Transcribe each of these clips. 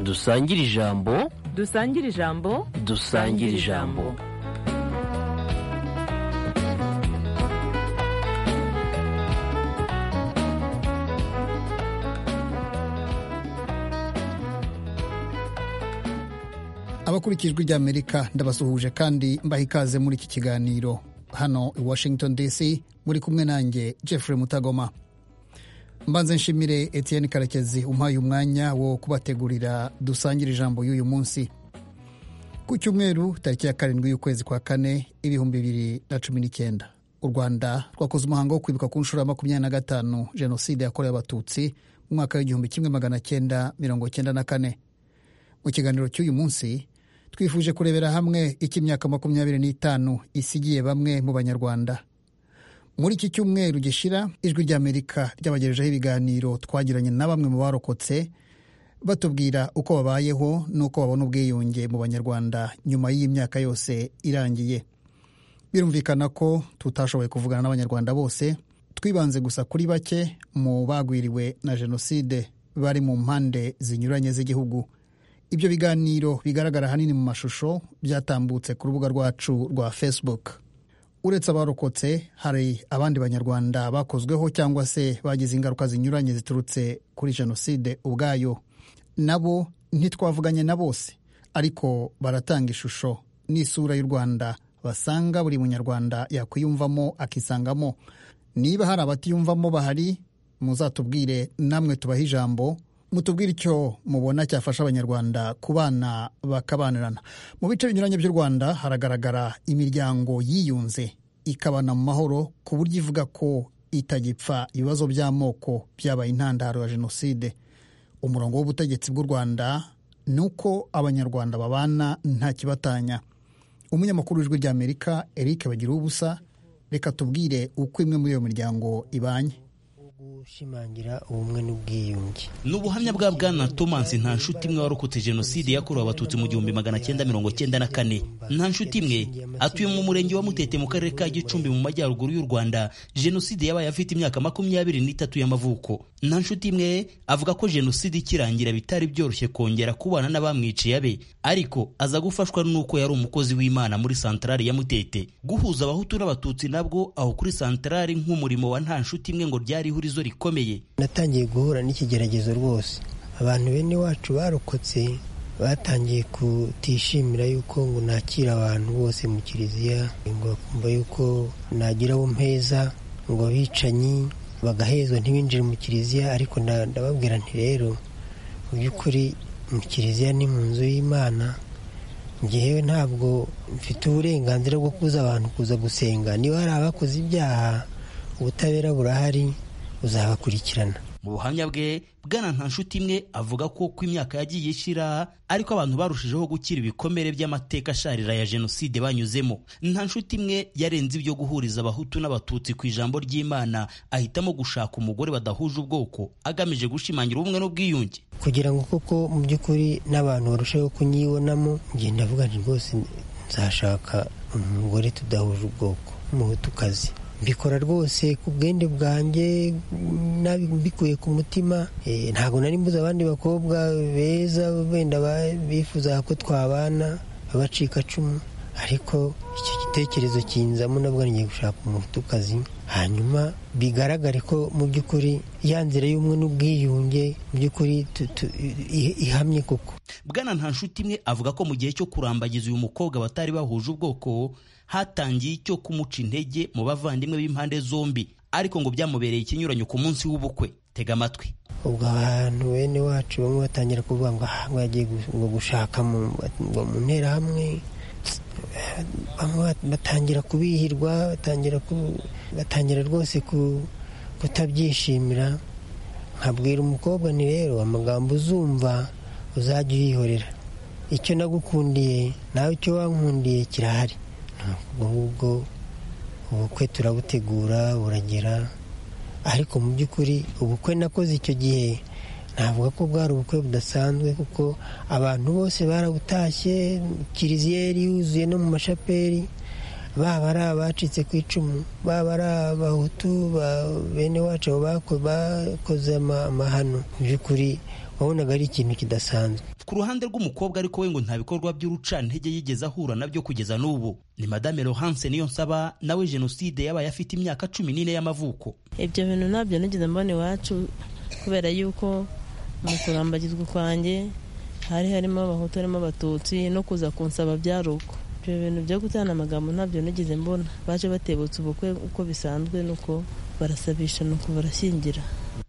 dusangire ijambo dusangire ijambo dusangire ijambo abakurikijwe ry'amerika ndabasuhuje kandi mbaha ikaze muri iki kiganiro hano i washington dc muri kumwe nanjye jeffrey mutagoma mbanze nshimire etienne karekezi umpaye umwanya wo kubategurira dusangire ijambo y'uyu munsi ku cyumweru tariki ya karindwi y'ukwezi kwa kane ibihumbi bibiri na cumi n'icyenda u rwanda rwakoze umuhango wo kwibuka ku nshuro ya makumyabiri na gatanu jenoside yakorewe abatutsi mu mwaka w'igihumbi kimwe magana cyenda mirongo cyenda na kane mu kiganiro cy'uyu munsi twifuje kurebera hamwe icyo imyaka makumyabiri n'itanu isigiye bamwe mu banyarwanda muri iki cyumweru gishira ijwi ry'amerika ryabagejejeho ibiganiro twagiranye na bamwe mu barokotse batubwira uko babayeho n'uko babona ubwiyunge mu banyarwanda nyuma y'iyi myaka yose irangiye birumvikana ko tutashoboye kuvugana n'abanyarwanda bose twibanze gusa kuri bake mu bagwiriwe na jenoside bari mu mpande zinyuranye z'igihugu ibyo biganiro bigaragara ahanini mu mashusho byatambutse ku rubuga rwacu rwa facebook uretse abarokotse hari abandi banyarwanda bakozweho cyangwa se bagize ingaruka zinyuranye ziturutse kuri jenoside ubwayo nabo ntitwavuganye na bose ariko baratanga ishusho n'isura y'u rwanda basanga buri munyarwanda yakwiyumvamo akisangamo niba hari abatiyumvamo bahari muzatubwire namwe tubahe ijambo mutubwire icyo mubona cyafasha abanyarwanda kubana bakabanirana mu bice binyuranye by'u rwanda haragaragara imiryango yiyunze ikabana mu mahoro ku buryo ivuga ko itagipfa ibibazo by'amoko byabaye intandaro ya jenoside umurongo w'ubutegetsi bw'u rwanda ni uko abanyarwanda babana nta kibatanya umunyamakuru w'ijwi ry'amerika eric bagira ubusa reka tubwire uko imwe muri iyo miryango ibanye gushimangira ubumwe n'ubwiyunge ni ubuhamya bwa bwana thomas nta nshuti imwe warokotse jenoside yakorewe abatutsi mu gihumbi magana cyenda mirongo cyenda na kane nta nshuti imwe atuye mu murenge wa mutete mu karere ka gicumbi mu majyaruguru y'u rwanda jenoside yabaye afite imyaka makumyabiri n'itatu y'amavuko nta nshuti imwe avuga ko jenoside ikirangira bitari byoroshye kongera kubana n'abamwiciye abe ariko aza gufashwa n'uko yari umukozi w'imana muri santarari ya mutete guhuza abahutu n'abatutsi nabwo aho kuri santarari nk'umurimo wa nta nshuti imwe ngo ryari ihurizo rikomeye natangiye guhura n'ikigeragezo rwose abantu bene wacu barokotse batangiye kutishimira yuko ngo nakira abantu bose mu kiliziya ngo bakumva yuko nagira abo mpeza ngo abicanyi bagahezwa ntibinjire mu kiliziya ariko ndababwira nti rero mu by'ukuri mu kiliziya ni mu nzu y'imana ngewe ntabwo mfite uburenganzira bwo kuza abantu kuza gusenga niba hari abakoze ibyaha ubutabera burahari uzabakurikirana mu buhamya bwe bwana nta nshuti imwe avuga ko uko imyaka yagiye ishira ariko abantu barushijeho gukira ibikomere by'amateka asharira ya jenoside banyuzemo nta nshuti imwe yarenze ibyo guhuriza abahutu n'abatutsi ku ijambo ry'imana ahitamo gushaka umugore badahuje ubwoko agamije gushimangira ubumwe n'ubwiyunge kugira ngo koko mu by'ukuri n'abantu barusheho kunyibonamo ngenda avuga nti rwose nzashaka umugore tudahuje ubwoko umuhutukazi mbikora rwose ku bwende bwanjye mbikuye ku mutima ntabwo nari mbuze abandi bakobwa beza wenda bifuza ko twabana abacikacumu ariko icyo gitekerezo kinzamo nabwo ngiye gushaka umutukazi hanyuma bigaragare ko mu by'ukuri ya nzira y'ubumwe n'ubwiyunge mu by'ukuri ihamye koko bwana nta nshuti imwe avuga ko mu gihe cyo kurambagiza uyu mukobwa batari bahuje ubwoko hatangiye icyo kumuca intege mu bavandimwe b'impande zombi ariko ngo byamubereye ikinyuranyo ku munsi w'ubukwe tega amatwi ubwo abantu bene wacu bamwe batangira kuvuga ngo aha ngo yagiye gushaka mu nterahamwe batangira kubihirwa batangira rwose kutabyishimira nkabwira umukobwa ni rero amagambo uzumva uzajya uyihorera icyo nagukundiye nawe icyo wankundiye kirahari ahubwo ubukwe turabutegura buragera ariko mu by'ukuri ubukwe nakoze icyo gihe navuga ko bwari ubukwe budasanzwe kuko abantu bose barabutashye kiliziya yari yuzuye no mu mashaperi baba ari abacitse ku icumu baba ari abahutu bene wacu bakoze amahano mu by'ukuri wabonaga ari ikintu kidasanzwe ku ruhande rw'umukobwa ariko we ngo nta bikorwa by'urucantege yigeze ahura nabyo kugeza n'ubu ni madame Laurence niyo nsaba nawe jenoside yabaye afite imyaka cumi n'ine y'amavuko ibyo bintu ntabyo nigeze mbona iwacu kubera yuko mu kurambagizwa kwanjye hari harimo abahutu harimo abatutsi no kuza kunsaba byari uko ibyo bintu byo gutana amagambo ntabyo nigeze mbona baje batebutse ubukwe uko bisanzwe nuko barasabisha nuko barashyingira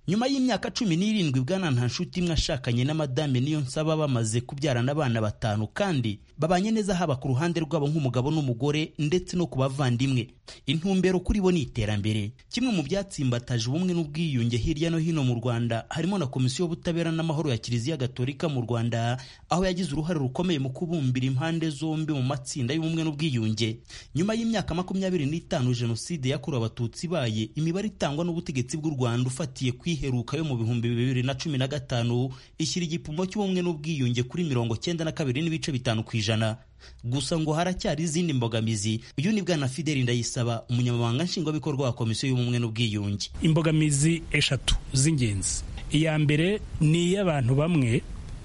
nyuma y'imyaka cumi n'irindwi bwana nta nshuti imwe ashakanye na madame niyo nsaba bamaze kubyarana abana batanu kandi babanye neza haba ku ruhande rwabo nk'umugabo n'umugore ndetse no ku bavandimwe intumbero kuri bo ni iterambere kimwe mu byatsimbataje ubumwe n'ubwiyunge hirya no hino mu rwanda harimo na komisiyo y'ubutabera n'amahoro ya kiliziya gatolika mu rwanda aho yagize uruhare rukomeye mu kubumbira impande zombi mu matsinda y'ubumwe n'ubwiyunge nyuma y'imyaka makumyabiri n'itanu jenoside yakorewe abatutsi ibaye imibare itangwa n'ubutegetsi bw'u rwanda ufatiye kwi iheruka yo mu bihumbi bibiri na cumi na gatanu ishyira igipimo cy'ubumwe n'ubwiyunge kuri mirongo cyenda na kabiri n'ibice bitanu ku ijana gusa ngo haracyari izindi mbogamizi uyu ni bwana fideli ndayisaba umunyamabanga nshingwabikorwa wa komisiyo y'ubumwe n'ubwiyunge imbogamizi eshatu z'ingenzi iya mbere ni iy'abantu bamwe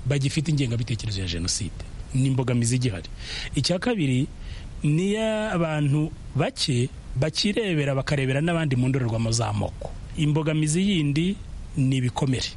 bagifite ingengabitekerezo ya jenoside ni imbogamizi igihari icya kabiri ni iy'abantu bake bakirebera bakarebera n'abandi mu ndorerwamo z'amoko imbogamizi yindi ni ibikomere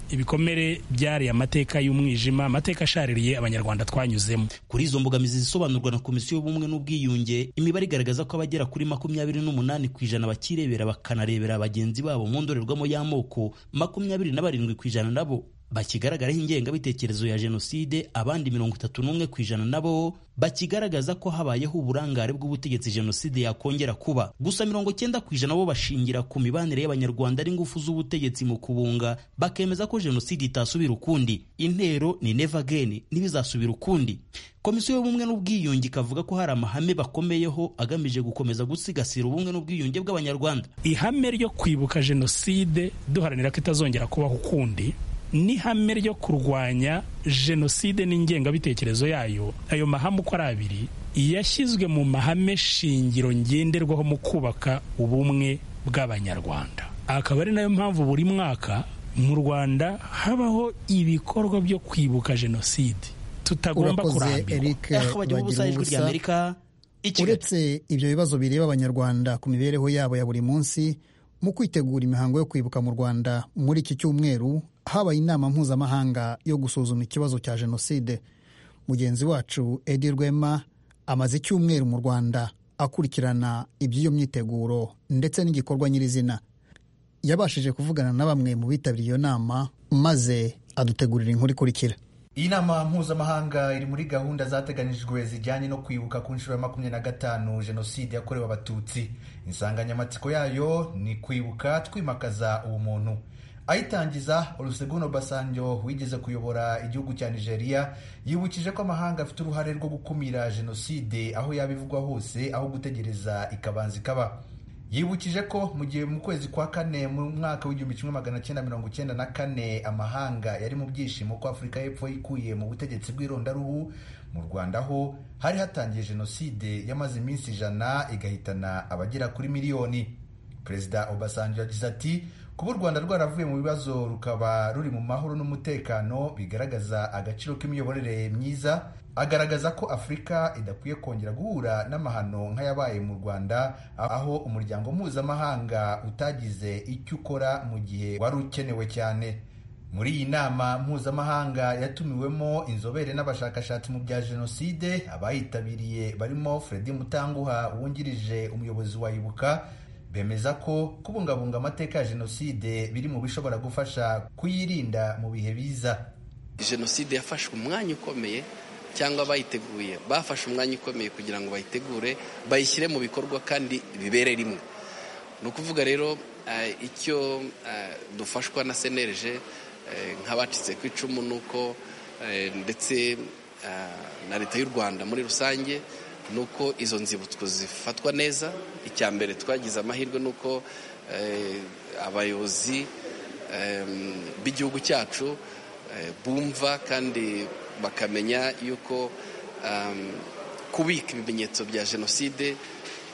ibikomere byari amateka y'umwijima amateka ashaririye abanyarwanda twanyuzemo kuri izo mbogamizi zisobanurwa na komisiyo y'ubumwe n'ubwiyunge imibare igaragaza ko abagera kuri makumyabiri n'umunani ku ijana bakirebera bakanarebera bagenzi babo mu ndorerwamo y'amoko makumyabiri na barindwi ku ijana nabo bakigaragaraho ingengabitekerezo ya jenoside abandi mirongo itatu n'umwe ku ijana nabo bakigaragaza ko habayeho uburangare bw'ubutegetsi jenoside yakongera kuba gusa mirongo cyenda ku ijana bo bashingira ku mibanire y'abanyarwanda n'ingufu z'ubutegetsi mu kubunga bakemeza ko jenoside itasubira ukundi intero ni never again ntibizasubira ukundi komisiyo y'ubumwe n'ubwiyunge ikavuga ko hari amahame bakomeyeho agamije gukomeza gusigasira ubumwe n'ubwiyunge bw'abanyarwanda ihame ryo kwibuka jenoside duharanira ko itazongera kubaho ukundi n'ihame ryo kurwanya jenoside n'ingengabitekerezo yayo ayo mahame uko ari abiri yashyizwe mu mahame shingiro ngenderwaho mu kubaka ubumwe bw'abanyarwanda akaba ari nayo mpamvu buri mwaka mu rwanda habaho ibikorwa byo kwibuka jenoside tutagomba urakoze eric Eh, bagira bagira ubusa ijwi ubusa ry'amerika i kigali uretse ibyo bibazo bireba abanyarwanda ku mibereho yabo ya buri munsi mu kwitegura imihango yo kwibuka mu rwanda muri iki cyumweru habaye inama mpuzamahanga yo gusuzuma ikibazo cya jenoside mugenzi wacu edi rwema amaze icyumweru mu rwanda akurikirana iby'iyo myiteguro ndetse n'igikorwa nyirizina yabashije kuvugana na bamwe mu bitabiriye iyo nama maze adutegurira inkuru ikurikira iyi nama mpuzamahanga iri muri gahunda zateganijwe zijyanye no kwibuka ku nshuro ya makumyabiri na gatanu jenoside yakorewe abatutsi insanganyamatsiko yayo ni kwibuka twimakaza ubumuntu ayitangiza oluseguno basanjo wigeze kuyobora igihugu cya nigeria yibukije ko amahanga afite uruhare rwo gukumira jenoside aho yaba ivugwa hose aho gutegereza ikabanza ikaba yibukije ko mu gihe mu kwezi kwa kane mu mwaka w'igihumbi kimwe magana cyenda mirongo cyenda na kane amahanga yari mu byishimo ko afurika y'epfo yikuye mu butegetsi bw'irondaruhu mu rwanda ho hari hatangiye jenoside yamaze iminsi ijana igahitana abagera kuri miliyoni perezida obasanjo yagize ati kuba u rwanda rwaravuye mu bibazo rukaba ruri mu mahoro n'umutekano bigaragaza agaciro k'imiyoborere myiza agaragaza ko afurika idakwiye kongera guhura n'amahano nk'ayabaye mu rwanda aho umuryango mpuzamahanga utagize icyo ukora mu gihe wari ukenewe cyane muri iyi nama mpuzamahanga yatumiwemo inzobere n'abashakashatsi mu bya jenoside abayitabiriye barimo fredi mutanguha wungirije umuyobozi wa ibuka bemeza ko kubungabunga amateka ya jenoside biri mu bishobora gufasha kuyirinda mu bihe biza jenoside yafashe umwanya ukomeye cyangwa abayiteguye bafashe umwanya ukomeye kugira ngo bayitegure bayishyire mu bikorwa kandi bibere rimwe ni ukuvuga rero eh, icyo eh, dufashwa na cnlg eh, nk'abacitse ku icumu ni uko eh, ndetse eh, na leta y'u rwanda muri rusange ni uko izo nzibutso zifatwa neza icya mbere twagize amahirwe ni uko eh, abayobozi em, b'igihugu cyacu eh, bumva kandi bakamenya yuko em, kubika ibimenyetso bya jenoside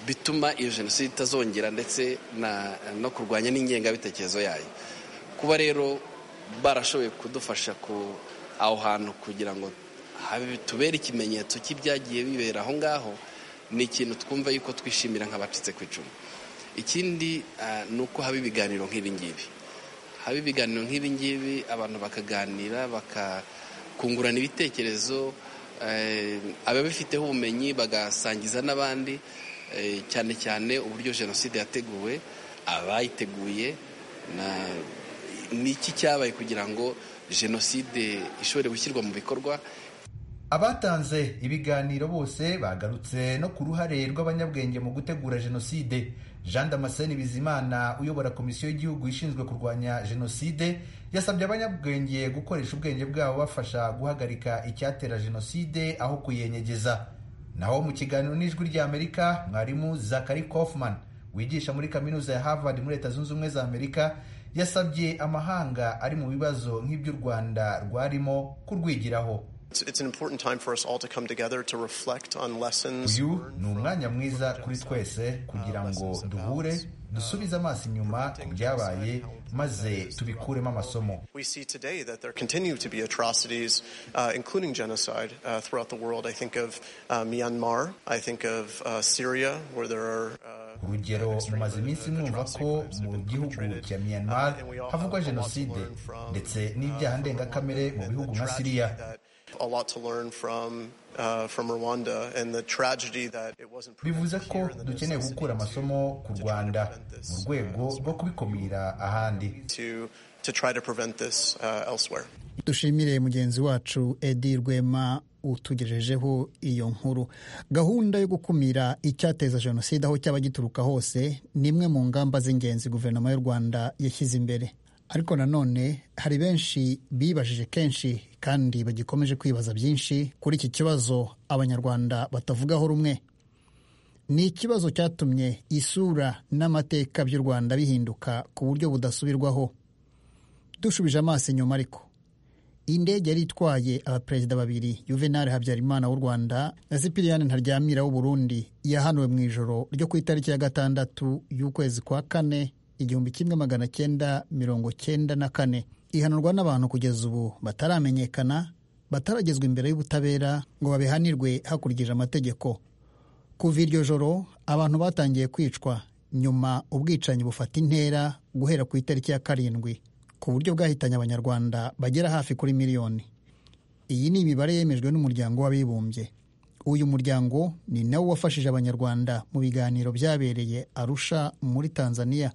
bituma iyo jenoside itazongera ndetse na- no kurwanya n'ingengabitekerezo yayo kuba rero barashoboye kudufasha ku- aho hantu kugira ngo habe- tubere ikimenyetso cy'ibyagiye bibera aho ngaho ni ikintu twumva yuko twishimira nk'abacitse ku icumu ikindi ah, ni uko haba ibiganiro nk'ibi ngibi haba ibiganiro nk'ibi ngibi abantu bakaganira bakakungurana ibitekerezo eh, ababifiteho ubumenyi bagasangiza n'abandi eh, cyane cyane uburyo jenoside yateguwe abayiteguye na- ni iki cyabaye kugira ngo jenoside ishobore gushyirwa mu bikorwa abatanze ibiganiro bose bagarutse no ku ruhare rw'abanyabwenge mu gutegura jenoside jean damascene bizimana uyobora komisiyo y'igihugu ishinzwe kurwanya jenoside yasabye abanyabwenge gukoresha ubwenge bwabo bafasha guhagarika icyatera jenoside aho kuyenyegeza naho mu kiganiro n'ijwi ry'amerika mwarimu zakari kaufman wigisha muri kaminuza ya harvard muri leta zunze ubumwe za amerika yasabye amahanga ari mu bibazo nk'iby'u rwanda rwarimo kurwigiraho It's, it's an important time for us all to come together to reflect on lessons. uyu learned ni from- umwanya mwiza from kuri genocide. twese kugira Uh, ngo lessons about, duhure uh, dusubize amaso inyuma ku preventing byabaye genocide, how important that maze is tubikuremo amasomo We see today that there continue to be atrocities, uh, including genocide, uh, throughout the world. I think of uh, Myanmar. I think of uh, Syria, where there are. Uh, urugero mumaze iminsi mwumva ko mu gihugu cya myanmar havugwa jenoside ndetse n'ibyaha ndengakamere mu bihugu nka siriya A lot to learn from uh, from Rwanda and the tragedy that it wasn't. bivuze prevented ko here and the dukeneye necessity gukura amasomo ku to- to try to rwanda prevent this, mu rwego uh, rwo kubikumira ahandi to to try to prevent this uh, elsewhere. dushimire mugenzi wacu edi rwema utugejejeho iyo nkuru gahunda yo gukumira icyateza jenoside aho cyaba gituruka hose ni imwe mu ngamba z'ingenzi guverinoma y'u rwanda yashyize imbere ariko nanone hari benshi bibajije kenshi kandi bagikomeje kwibaza byinshi kuri iki kibazo abanyarwanda batavugaho rumwe ni ikibazo cyatumye isura n'amateka by'u rwanda bihinduka ku buryo budasubirwaho dushubije amaso inyuma ariko indege yari itwaye abaperezida babiri juvenal habyarimana w'u rwanda na sipiriyani ntaryamira w'u burundi yahanuwe mu ijoro ryo ku itariki ya gatandatu y'ukwezi kwa kane igihumbi kimwe magana cyenda mirongo cyenda na kane ihanurwa n'abantu kugeza ubu bataramenyekana bataragezwa imbere y'ubutabera ngo babihanirwe hakurikije amategeko kuva iryo joro abantu batangiye kwicwa nyuma ubwicanyi bufata intera guhera ku itariki ya karindwi ku buryo bwahitanye abanyarwanda bagera hafi kuri miliyoni iyi ni imibare yemejwe n'umuryango w'abibumbye uyu muryango ni nawo wafashije abanyarwanda mu biganiro byabereye arusha muri tanzania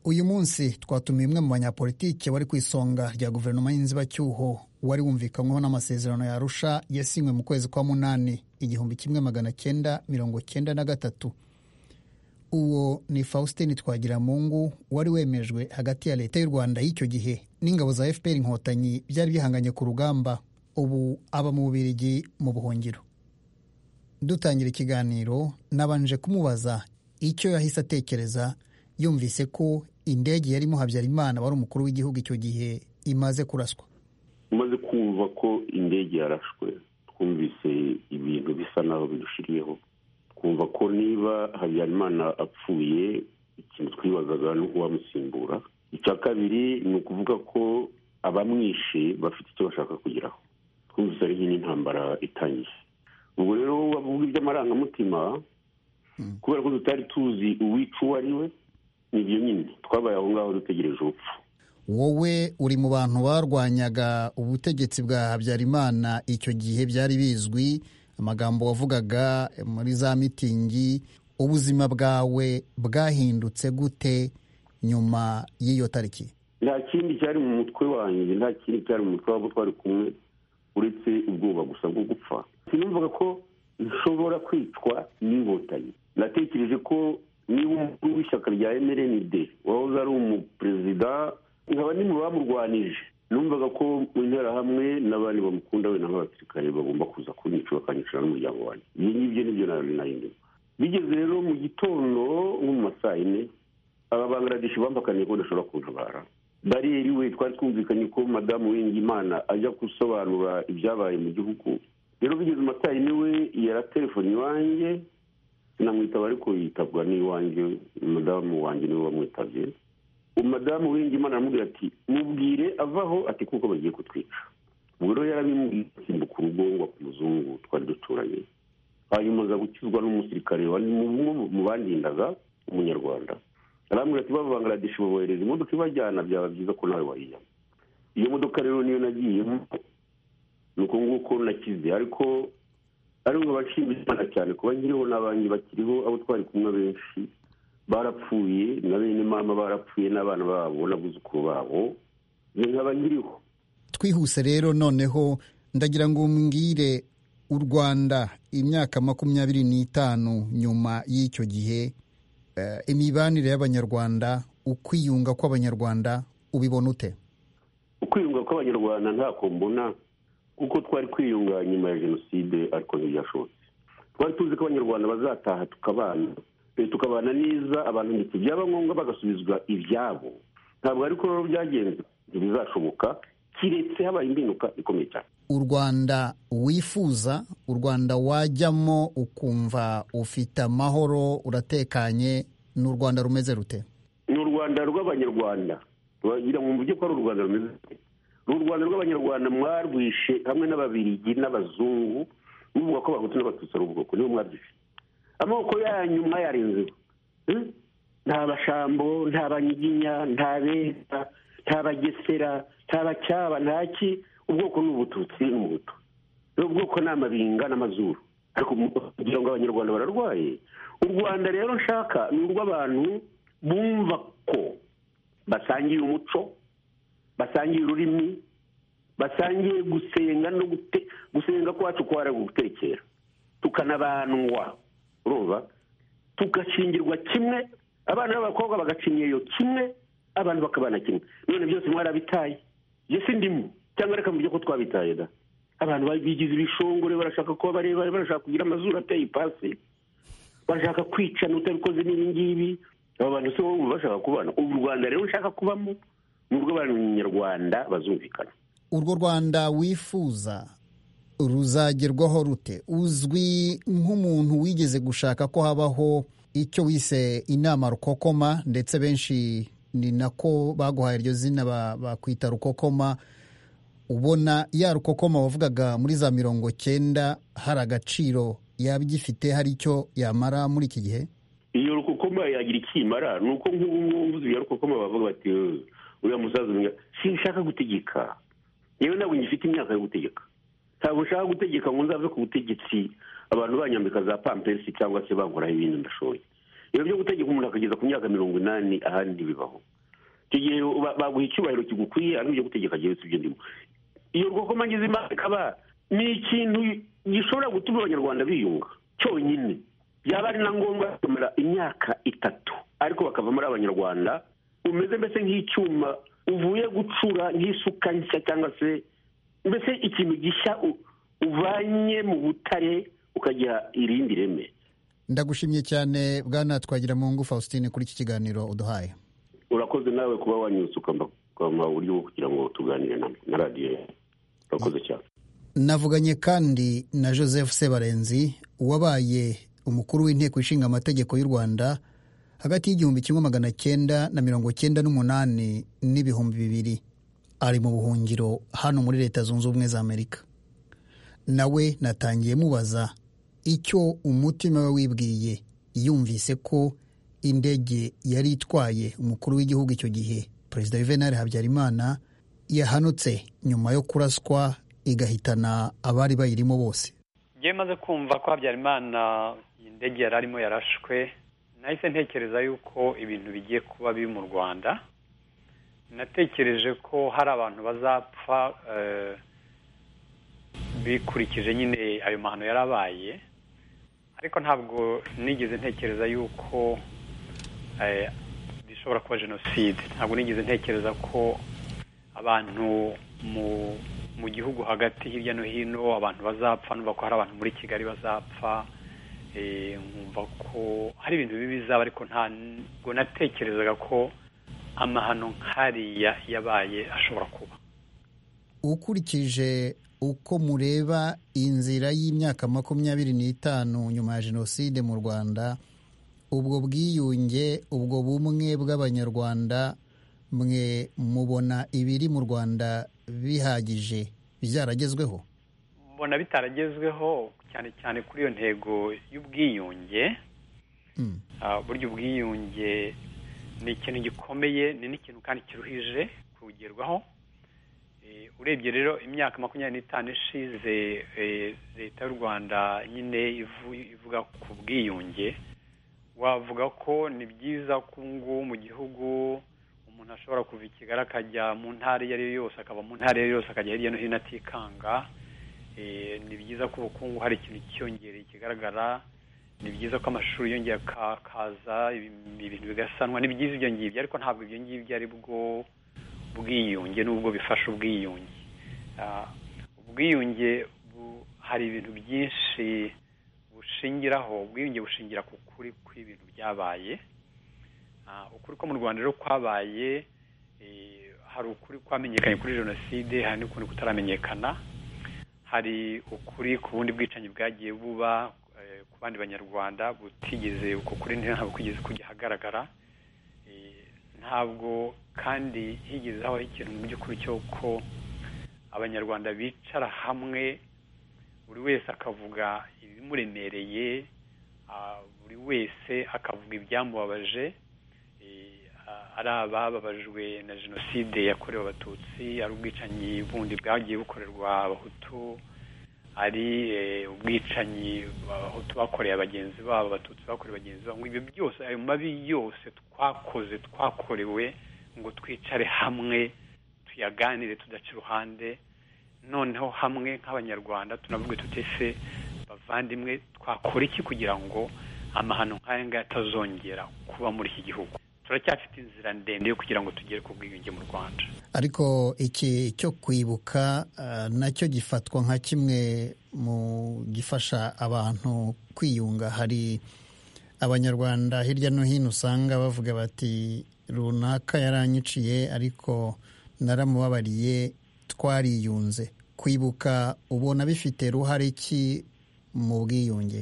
uyu munsi twatumiye umwe mu banyapolitiki wari ku isonga rya guverinoma y'inzibacyuho wari wumvikanyweho n'amasezerano ya arusha yasinywe mu kwezi kwa munani igihumbi kimwe magana cyenda mirongo cyenda na gatatu uwo ni faustin twagiramungu wari wemejwe hagati ya leta y'u rwanda y'icyo gihe n'ingabo za fpr inkotanyi byari bihanganye ku rugamba ubu aba mu bubirigi mu buhungiro dutangira ikiganiro nabanje kumubaza icyo yahise atekereza yumvise ko indege yarimo habyarimana wari umukuru w'igihugu icyo gihe imaze kuraswa umaze kumva ko indege yarashwe twumvise ibintu bisa naho bidushiriyeho twumva ko niba habyarimana apfuye ikintu twibazaga ni uko wamusimbura icya kabiri ni ukuvuga ko abamwishe bafite icyo bashaka kugeraho twumvise ari nk'intambara itangiye ubwo rero bavuga iby'amarangamutima kubera ko tutari tuzi uwica uwo ari we ni ibyo nyine twabaye aho ngaho dutegereje urupfu wowe uri mu bantu barwanyaga ubutegetsi bwa habyarimana icyo gihe byari bizwi amagambo wavugaga muri za mitingi ubuzima bwawe bwahindutse gute nyuma y'iyo tariki nta kindi cyari mu mutwe wanjye nta kindi cyari mu mutwe wabo twari kumwe uretse ubwoba gusa bwo gupfa sinumvaga ko nshobora kwicwa n'inkotanyi natekereje ko niba umukuru w'ishyaka rya mrnd wahoze ari umuperezida nkaba ni mu bamurwanije numvaga ko mu interahamwe n'abandi bamukunda wenda nk'abasirikare bagomba kuza kunyica bakanyicara n'umuryango wanjye ibyo ngibyo nibyo nari narindimo bigeze rero mu gitondo nko mu ma saa yine ababangaradeshi bamvakaniye ko badashobora kuntabara bariyeri we twari twumvikanye ko madamu w'ingimana ajya gusobanura ibyabaye mu gihugu rero bigeze amasaha yine we yaratelefoni iwanjye sinamwitaba ariko yitabwa n'iwanjye madamu wanjye niwe wamwitabye umudamu w'ingimana aramubwira ati mubwire avaho ati kuko bagiye kutwica ubwo rero yarabimbwiye asimbuka urugo ngo muzungu twari duturanye hanyuma aza gukizwa n'umusirikare wari mu bandindaga umunyarwanda arambwira ati b'abangaradeshi babohereza imodoka ibajyana byaba byiza ko nawe wayijyamo iyo modoka rero niyo nagiyemo ni uko nguko nakize ariko ariko abashimira imana cyane kuba nkiriho n'abanki bakiriho abo twari kumwe benshi barapfuye na bene mama barapfuye n'abana babo n'abuzukuru babo ni nkaba nkiriho twihuse rero noneho ndagira ngo mbwire u rwanda imyaka makumyabiri n'itanu nyuma y'icyo gihe eh, imibanire y'abanyarwanda ukwiyunga kw'abanyarwanda ubibona ute ukwiyunga kw'abanyarwanda ntako mbona kuko twari kwiyunga nyuma ya jenoside ariko ntibyashobotse twari tuzi ko abanyarwanda bazataha tukabana eh, tukabana neza abantu ndetse byaba ngombwa bagasubizwa ibyabo ntabwo ariko rero byagenze ntibizashoboka kiretse habaye imbinuka ikomeye cyane u rwanda wifuza u rwanda wajyamo ukumva ufite amahoro uratekanye ni u rwanda rumeze rute ni u rwanda rw'abanyarwanda turagira mu buryo ko ari u rwanda rumeze gute? ni u rwanda rw'abanyarwanda mwarwishe hamwe n'ababirigi n'abazungu muvuga ko abahutu n'abatutsi ari ubwoko nibo mwabyishe amoko yanyu mwayarenzeho Eh? nta bashambo nta banyiginya nta beza nta bagesera nta bacyaba nta ki ubwoko ni ubututsi n'ubuto ni ubwoko ni amabinga n'amazuru ariko mu- kugira ngo abanyarwanda bararwaye u rwanda rero nshaka ni urw'abantu bumva ko basangiye umuco basangiye ururimi basangiye gusenga no gute- gusenga kwacu kwara gutekera tukanabandwa urumva tugashingirwa kimwe abana b'abakobwa bagacinyeyo kimwe abantu bakabana kimwe none byose mwarabitaye iyo si ndimo cyangwa reka mubyo ko twabitaye da abantu bigize ibishongore barashaka kuba barebare barashaka kugira amazuru ateye ipasi bashaka kwicana utabikoze n'ibi ngibi aba bantu si wowe wumva bashaka kubana ubu u rwanda rero nshaka kubamo ni urw'abanyarwanda bazumvikana urwo rwanda wifuza ruzagerwaho rute uzwi nk'umuntu wigeze gushaka ko habaho icyo wise inama rukokoma ndetse benshi ni nako baguhaye iryo zina ba- bakwita rukokoma ubona ya rukokoma wavugaga muri za mirongo cyenda hari agaciro yaba igifite hari icyo yamara muri iki gihe iyo rukokoma yagira ikimara ni uko nk'ubu ngubu mvuze ibya rukokoma bavuga bati "Eh, uriya musaza umenya sinshaka gutegeka yewe ntabwo ngifite imyaka yo gutegeka ntabwo nshaka gutegeka ngo nzave ku butegetsi abantu banyambika za pampesi cyangwa se bankoraho ibindi ndashoye ibyo byo gutegeka umuntu akageza ku myaka mirongo inani ahandi bibaho icyo gihe ba- baguha icyubahiro kigukwiye ari ibyo gutegeka jyewe si ibyo ndimo iyo rukokoma ngize imana ikaba ni ikintu gishobora gutuma abanyarwanda biyunga cyonyine byaba ari na ngombwa bakamara imyaka itatu ariko bakavamo ari abanyarwanda umeze mbese nk'icyuma uvuye gucura nk'isuka nshya cyangwa se mbese ikintu gishya u- uvanye mu butare ukagira irindi reme ndagushimye cyane bwana twagira mu ngufu faustin kuri iki kiganiro uduhaye urakoze nawe kuba wanyuze ukampa uburyo bwo kugira ngo tuganire na na radiyo yawe. urakoze cyane navuganye kandi na joseph sebarenzi wabaye umukuru w'inteko ishinga amategeko y'u rwanda hagati y'igihumbi kimwe magana cyenda na mirongo cyenda n'umunani n'ibihumbi bibiri ari mu buhungiro hano muri leta zunze ubumwe za amerika nawe natangiye mubaza icyo umutima we wibwiye yumvise ko indege yari itwaye umukuru w'igihugu icyo gihe perezida yuvenali habyarimana yahanutse nyuma yo kuraswa igahitana abari bayirimo bose njyewe maze kumva ko habyarimana indege yari arimo yarashwe nahise ntekereza yuko ibintu bigiye kuba biri mu rwanda natekereje ko hari abantu bazapfa eh, bikurikije nyine ayo mahano yari abaye ariko ntabwo nigeze ntekereza yuko eh, bishobora kuba jenoside ntabwo nigeze ntekereza ko abantu mu mu gihugu hagati hirya no hino abantu bazapfa numva ko hari abantu muri kigali bazapfa eh, nkumva ko hari ibintu bibi bizaba ariko ntabwo natekerezaga ko amahano nk'ariya yabaye ashobora kuba ukurikije uko mureba inzira y'imyaka makumyabiri n'itanu nyuma ya jenoside mu rwanda ubwo bwiyunge ubwo bumwe bw'abanyarwanda mwe mubona ibiri mu rwanda bihagije byaragezweho mbona bitaragezweho cyane cyane kuri iyo ntego y'ubwiyunge Ah, burya ubwiyunge ni ikintu gikomeye ni n'ikintu kandi kiruhije kugerwaho Eh, urebye rero imyaka makumyabiri n'itanu ishize eh, leta y'u rwanda nyine ivu- ivuga ku bwiyunge wavuga ko ni byiza ko ubu ngubu mu gihugu umuntu ashobora kuva i kigali akajya mu ntara iyo ari yo yose akava mu ntara iyo ari yo yose akajya hirya no hino atikanga Eh, ni byiza ko ubukungu hari ikintu cyiyongereye kigaragara ni byiza ko amashuri yongera aka- akaza ibi- ibintu bigasanwa ni byiza ibyo ngibyo ariko ntabwo ibyo ngibyo ari bwo bwiyunge n'ubwo bifasha ubwiyunge Ah, ubwiyunge bu- hari ibintu byinshi bushingiraho ubwiyunge bushingira ku kuri kw'ibintu byabaye Ah, ukuri ko mu rwanda rero kwabaye eh, hari ukuri kwamenyekanye kuri jenoside hari n'ukundi kutaramenyekana hari ukuri ku bundi bwicanyi bwagiye buba eh, ku bandi banyarwanda butigeze uko kuri ntabwo kugeze kujya ahagaragara Eh, ntabwo kandi higeze habaho ikintu mu by'ukuri cyo ko abanyarwanda bicara hamwe buri wese akavuga ibimuremereye ah, buri wese akavuga ibyamubabaje Eh, ah, ari abababajwe na jenoside yakorewe abatutsi ari ubwicanyi bundi bwagiye bukorerwa abahutu ari eh, ubwicanyi abahutu bakoreye abagenzi babo abatutsi bakoreye bagenzi babo ngo ibyo byose ayo mabi yose twakoze twakorewe ngo twicare hamwe tuyaganire tudaca iruhande noneho hamwe nk'abanyarwanda tunavuge tutese bavandimwe twakora iki kugira ngo amahano nk'aya ngaya atazongera kuba muri iki gihugu turacyafite inzira ndende yo kugira ngo tugere ku bwiyunge mu rwanda ariko iki cyo kwibuka ah, nacyo gifatwa nka kimwe mu gifasha abantu kwiyunga hari abanyarwanda hirya no hino usanga bavuga bati runaka yaranyiciye ariko naramubabariye twariyunze kwibuka ubona bifite ruhare ki mu bwiyunge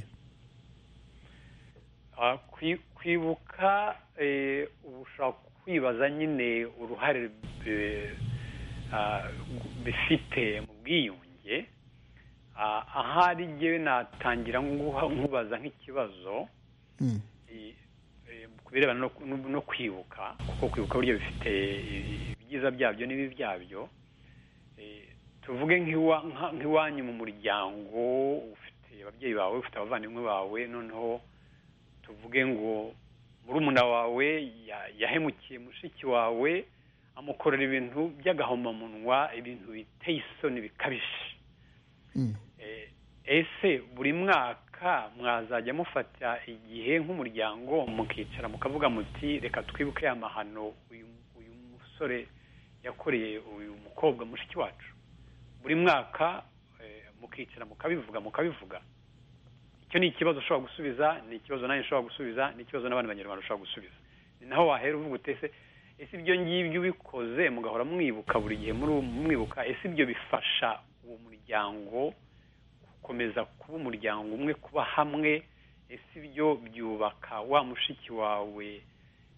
Ah, kwi- kwibuka eh, uba ushobora kwibaza nyine uruhare eh, ah, bifite mu bwiyunge Ah, ahari njyewe natangira nguha- nkubaza nk'ikibazo eh, eh, ku birebana no- no- no kwibuka kuko kwibuka buryo bifite eh, ibyiza byabyo n'ibibi byabyo Eh, tuvuge nk'iwa- nka- nk'iwanyu mu muryango ufite ababyeyi bawe ufite abavandimwe bawe noneho tuvuge ngo murumuna wawe ya- yahemukiye mushiki wawe amukorera ibintu by'agahomamunwa ibintu biteye isoni bikabije Eh, ese buri mwaka mwazajya mufata igihe nk'umuryango mukicara mukavuga muti reka twibuke ya mahano uyu uyu musore yakoreye uyu mukobwa mushiki wacu buri mwaka eh, mukicara mukabivuga mukabivuga icyo ni ikibazo ushobora gusubiza ni ikibazo nanjye ushobora gusubiza ni ikibazo n'abandi banyarwanda ushobora gusubiza ni naho wahera uvuga uti ese ese ibyo ngibyo ubikoze mugahora mwibuka buri gihe muri mwibuka ese ibyo bifasha uwo muryango gukomeza kuba umuryango umwe kuba hamwe ese ibyo byubaka wa mushiki wawe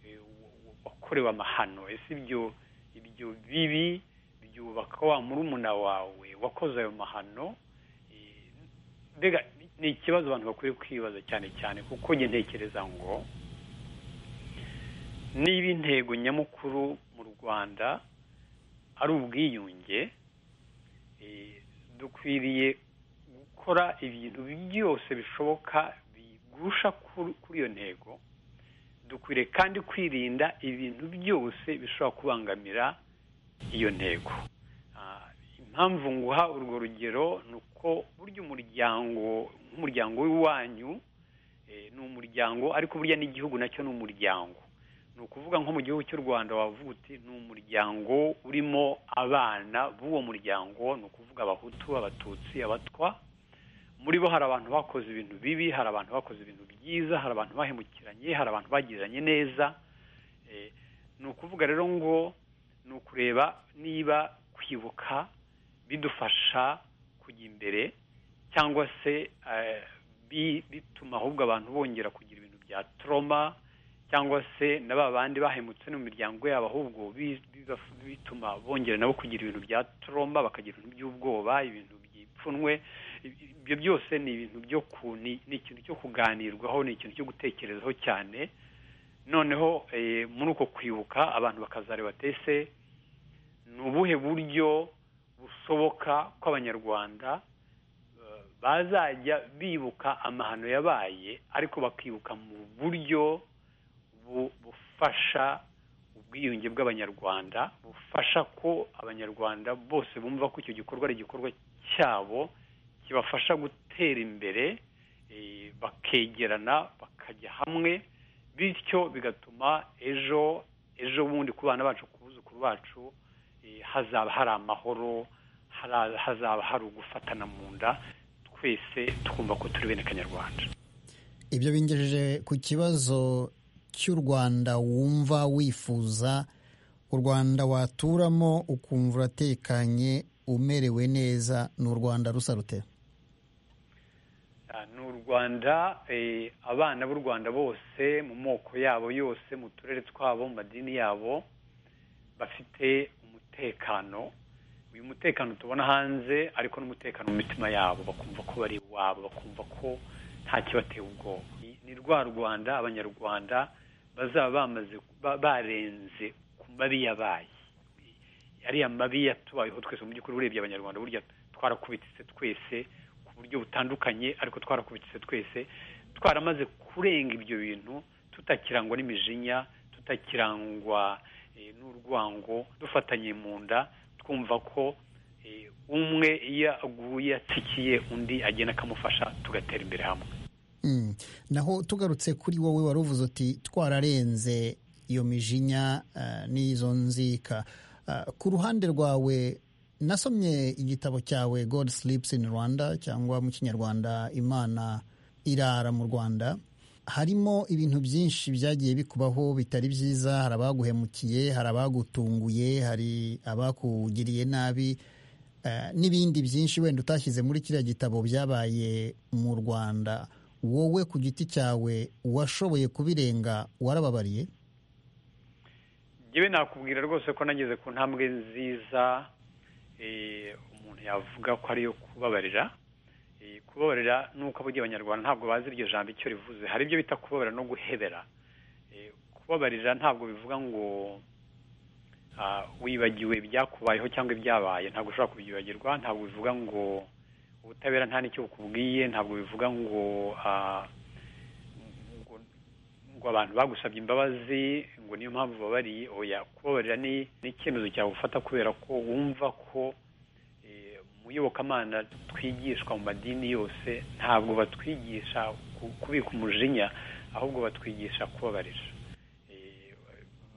eh, wa- wa- wakorewe amahano ese ibyo ibyo bibi byubaka wa murumuna wawe wakoze ayo mahano mbega ni ikibazo abantu bakwiye kwibaza cyane cyane kuko njye ntekereza ngo niba intego nyamukuru mu rwanda ari ubwiyunge eh, dukwiriye gukora ibintu byose bishoboka bigusha kur- kuri iyo ntego dukwiriye kandi kwirinda ibintu byose bishobora kubangamira iyo ntego Ah, impamvu nguha urwo rugero ni uko burya umuryango nk'umuryango w'iwanyu eh, ni umuryango ariko burya n'igihugu nacyo ni umuryango ni ukuvuga nko mu gihugu cy'u rwanda wavuga uti ni umuryango urimo abana b'uwo muryango ni ukuvuga abahutu abatutsi abatwa muri bo hari abantu bakoze ibintu bibi hari abantu bakoze ibintu byiza hari abantu bahemukiranye hari abantu bagiranye neza Eh, ni ukuvuga rero ngo ni ukureba niba kwibuka bidufasha kujya imbere cyangwa se eh, bi- bituma ahubwo abantu bongera kugira ibintu bya toroma cyangwa se na ba bandi bahemutse no mu miryango yabo ahubwo bituma bongera nabo kugira ibintu bya tromba bakagira ibintu by'ubwoba ibintu byipfunwe ibyo byose ni ibintu byo ku ni ikintu cyo kuganirwaho ni ikintu cyo gutekerezaho cyane noneho muri uko kwibuka abantu bakazareba tese ni ubuhe buryo bushoboka ko abanyarwanda bazajya bibuka amahano yabaye ariko bakibuka mu buryo bufasha ubwiyunge bw'abanyarwanda bufasha ko abanyarwanda bose bumva ko icyo gikorwa ari igikorwa cyabo kibafasha gutera imbere bakegerana bakajya hamwe bityo bigatuma ejo ejo bundi ku bana bacu ku buzukuru bacu hazaba hari amahoro hazaba hari ugufatana mu nda twese twumva ko turi bene kanyarwanda ibyo bingejeje ku kibazo cy'u rwanda wumva wifuza u rwanda waturamo ukumva uratekanye umerewe neza ni u rwanda rusa rute ni u rwanda abana b'u rwanda bose mu moko yabo yose mu turere twabo mu madini yabo bafite umutekano uyu mutekano tubona hanze ariko n'umutekano mu mitima yabo bakumva ko bari iwabo bakumva ko nta kibateye ubwoba ni rwa rwanda abanyarwanda bazaba bamaze barenze ku mabi yabaye ariya mabi yatubayeho twese mu by'ukuri urebye abanyarwanda burya twarakubitse twese ku buryo butandukanye ariko twarakubitse twese twaramaze kurenga ibyo bintu tutakirangwa n'imijinya tutakirangwa n'urwango dufatanye mu nda twumva ko umwe iyo aguye atsikiye undi agenda akamufasha tugatera imbere hamwe naho tugarutse kuri wowe wari uvuze uti twararenze iyo mijinya n'izo nzika ku ruhande rwawe nasomye igitabo cyawe god sleeps in rwanda cyangwa mu kinyarwanda imana irara mu rwanda harimo ibintu byinshi byagiye bikubaho bitari byiza hari abaguhemukiye hari abagutunguye hari abakugiriye nabi n'ibindi byinshi wenda utashyize muri kiriya gitabo byabaye mu rwanda wowe ku giti cyawe washoboye kubirenga warababariye yewe nakubwira rwose ko nageze ku ntambwe nziza umuntu yavuga ko ariyo kubabarira kubabarira nuko abagiye abanyarwanda ntabwo bazi iryo jambo icyo rivuze hari ibyo bita kubabarira no guhebera kubabarira ntabwo bivuga ngo wibagiwe byakubayeho cyangwa ibyabaye ntabwo ushobora kubyibagirwa ntabwo bivuga ngo ubutabera nta n'icyo bukubwiye ntabwo bivuga ngo ngo abantu bagusabye imbabazi ngo niyo mpamvu babariye oya kubabarira ni icyemezo cyawe ufata kubera ko wumva ko iyobokamana twigishwa mu madini yose ntabwo batwigisha kubika umujinya ahubwo batwigisha kubabarira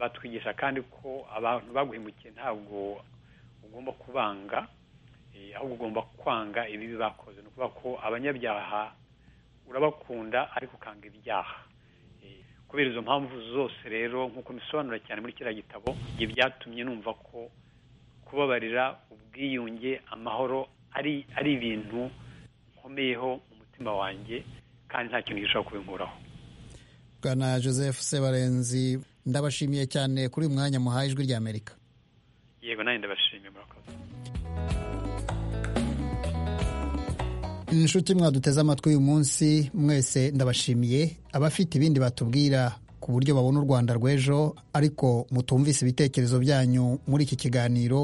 batwigisha kandi ko abantu baguhemukiye ntabwo ugomba kubanga ahubwo ugomba kwanga ibibi bakoze ni ukuvuga ko abanyabyaha urabakunda ariko ukanga ibyaha kubera izo mpamvu zose rero nk'uko bisobanura cyane muri kiriya gitabo ibyo byatumye numva ko kubabarira ubwiyunge amahoro ari ari ibintu nkomeyeho mu mutima wanjye kandi nta kintu gishobora kubinkuraho bwana joseph sebarenzi ndabashimiye cyane kuri uyu mwanya muhaye ijwi rya amerika yego nanjye ndabashimiye murakoze inshuti mwaduteze amatwi uyu munsi mwese ndabashimiye abafite ibindi batubwira ku buryo babona u rwanda rw'ejo ariko mutumvise ibitekerezo byanyu muri iki kiganiro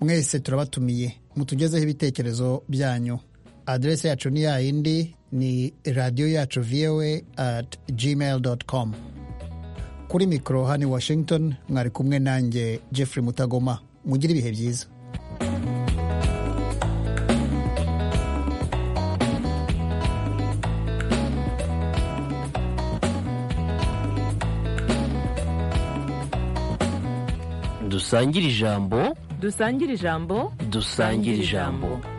mwese turabatumiye mutugezeho ibitekerezo byanyu aderesi yacu ni yayindi ni radiyo yacu voa at gmail com kuri mikoro hano washington mwari kumwe nanjye jeffrey mutagoma mugire ibihe byiza dusangire ijambo dusangire ijambo dusangire ijambo